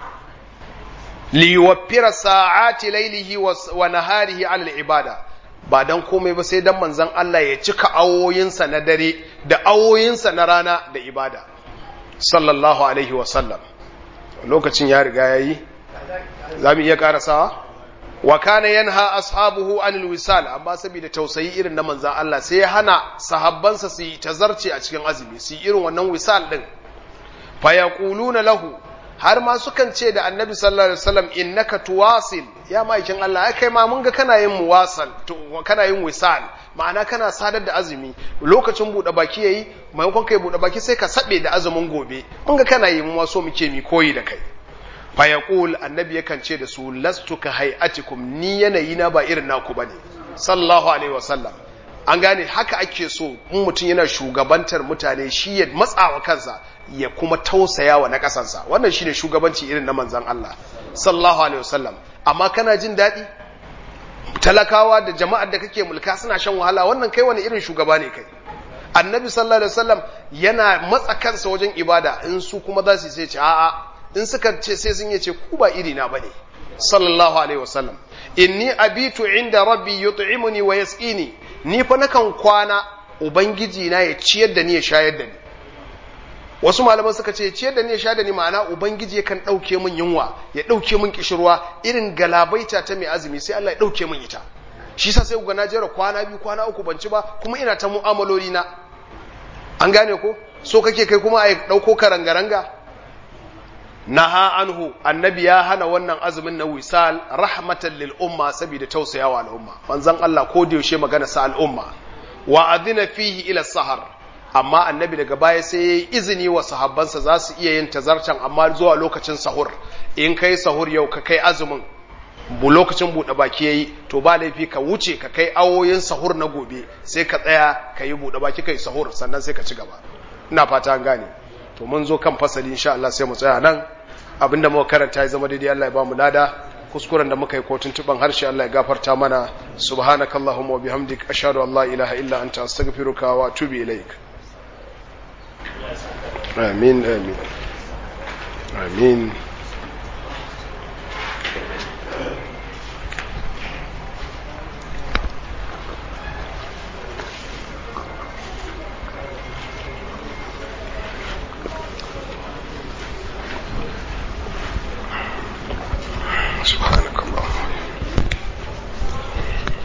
liwaffira sa'ati lailihi wa naharihi ala ibada ba dan komai ba sai dan manzon Allah ya cika awoyinsa na dare da awoyinsa na rana da ibada sallallahu alaihi wa sallam lokacin ya riga yayi zamu iya karasawa wa kana yanha ashabuhu anil wisal amma saboda tausayi irin na manzon Allah sai ya hana sahabbansa su yi tazarci a cikin azumi su yi irin wannan wisal din fa yaquluna lahu har ma sukan ce da annabi sallallahu alaihi wasallam innaka tuwasil ya maikin Allah ai kai ma mun ga kana yin muwasal kana yin wisal ma'ana kana sadar da azumi lokacin bude baki yayi maimakon kai bude baki sai ka sabe da azumin gobe mun ga kana yi mu ma so muke mi koyi da kai fa yaqul annabi yakan ce da su lastu ka hayatikum ni yanayi na ba irin naku bane sallallahu alaihi wasallam an gane haka ake so in mutum yana shugabantar mutane shi ya matsawa kansa ya kuma tausaya wa na ƙasansa wannan shi ne shugabanci irin na manzan Allah sallallahu alaihi wasallam amma kana jin daɗi talakawa da jama'ar da kake mulka suna shan wahala wannan kai wani irin shugaba ne kai annabi sallallahu alaihi wasallam yana matsa kansa wajen ibada in su kuma za su sai ce a'a in suka ce sai sun yace ku ba iri na bane sallallahu alaihi wasallam inni abitu inda rabbi yut'imuni wa yasqini ni fa nakan kwana ubangiji na ya ciyar da ni ya shayar da ni wasu malaman suka ce ciyar da ni ya shayar da ni ma'ana ubangiji yakan dauke min yunwa ya dauke min kishirwa irin galabaita ta mai azumi sai Allah ya dauke min ita shi yasa sai ga na jera kwana biyu kwana uku ban ci ba kuma ina ta mu'amaloli na an gane ko so kake kai kuma a dauko karangaranga naha anhu annabi ya hana wannan azumin na wisal rahmatan lil umma saboda tausayawa al'umma manzon Allah ko da yaushe magana sa al'umma wa adina fihi ila sahar amma annabi daga baya sai yayi izini wa sahabbansa za su iya yin tazarcan amma zuwa lokacin sahur in kai sahur yau ka kai azumin bu lokacin buɗe baki yayi to ba laifi ka wuce ka kai awoyin sahur na gobe sai ka tsaya ka yi buɗe baki kai sahur sannan sai ka ci gaba ina fata an gane to mun zo kan fasali insha Allah sai mu tsaya nan abinda muka karanta ya zama daidai Allah ya ba mu lada kuskuren da muka yi ko tuntuban harshe Allah ya gafarta mana subhanakallahumma wa bihamdik ashhadu an la ilaha illa anta astaghfiruka wa atubu ilaik amin amin amin